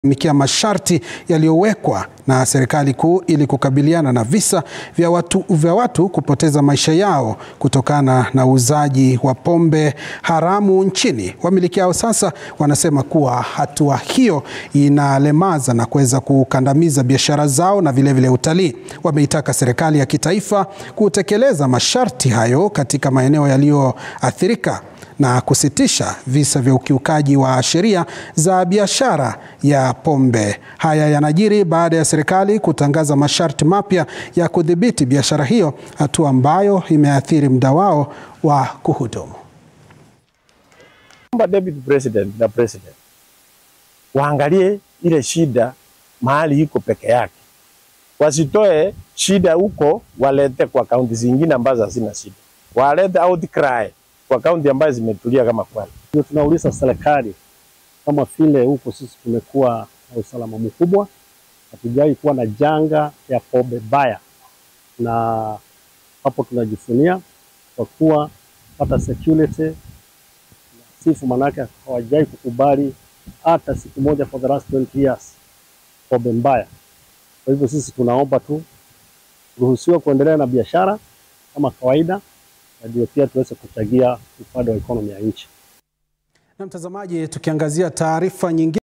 mikia masharti yaliyowekwa na serikali kuu ili kukabiliana na visa vya watu, vya watu kupoteza maisha yao kutokana na uuzaji wa pombe haramu nchini. Wamiliki hao sasa wanasema kuwa hatua hiyo inalemaza na kuweza kukandamiza biashara zao na vilevile utalii. Wameitaka serikali ya kitaifa kutekeleza masharti hayo katika maeneo yaliyoathirika na kusitisha visa vya ukiukaji wa sheria za biashara ya pombe. Haya yanajiri baada ya serikali kutangaza masharti mapya ya kudhibiti biashara hiyo, hatua ambayo imeathiri muda wao wa kuhudumu. Omba Deputy President na President waangalie ile shida mahali iko peke yake, wasitoe shida huko walete kwa kaunti zingine ambazo hazina shida, walete outcry kwa kaunti ambazo zimetulia kama Kwale. Ndio tunauliza serikali kama vile huko sisi tumekuwa na usalama mkubwa, hatujawahi kuwa na janga ya pombe baya, na hapo tunajifunia kwa kuwa hata security sifu, manake hawajawahi kukubali hata siku moja for the last 20 years pombe mbaya. Kwa hivyo sisi tunaomba tu ruhusiwa kuendelea na biashara kama kawaida, na ndio pia tuweze kuchangia upande wa ekonomi ya nchi. Na mtazamaji, tukiangazia taarifa nyingine